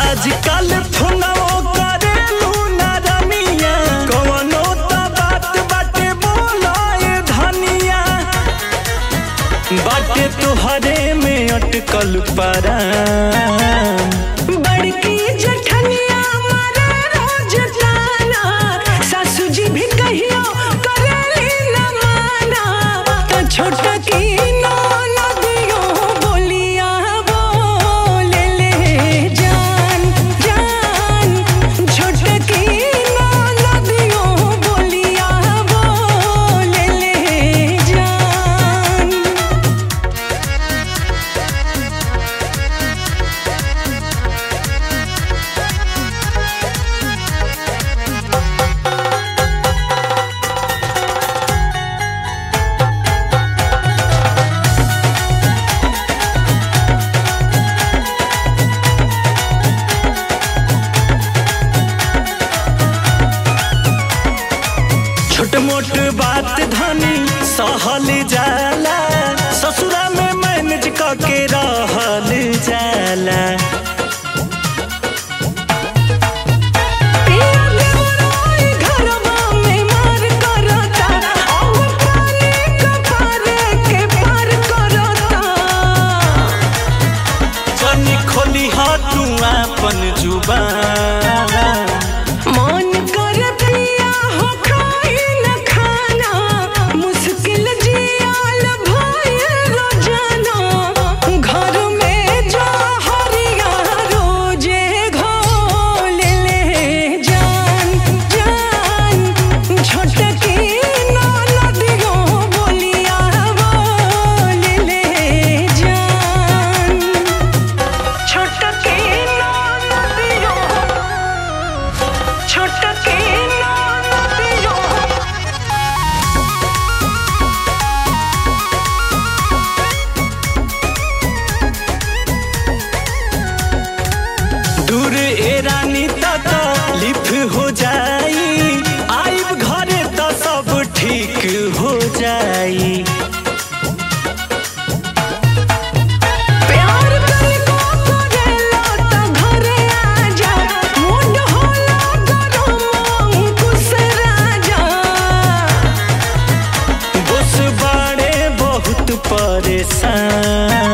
आजकल फोनवो करेलू ना रमिया कवनो त बात बाटे बोलाए धनिया बाटे तोहरे में अटकल परा बड़की जठनिया मारे रोज ताना सासू जी भी कहियो करेली न माना त छोटा की नदियो बोलिया बोले ले जान जान छोटा की नदियो बोलिया बोले ले जान छोट मोट बात धनी सहल जाला ससुरा में मैनेज के रहल जाला पिया देवराय घरवा में मार करता और पानी कपारे के पार करता जनी खोली तू अपन जुबान मन कर पिया हो खाई न खाना मुश्किल जियाल भइल रोजाना घर में जो हरिया रोजे घोल ले जान जान छोटकी नदियो बोलिया बोल ले जान छोटकी नदियो छोटकी नदियो दूर ए रानी तक लिफ हो जाई आइब घरे त सब ठीक हो जाई प्यार तनिको करेला त घरे आजा मुंड होला गरम अंकुश राजा बस बाड़े बहुत परेशान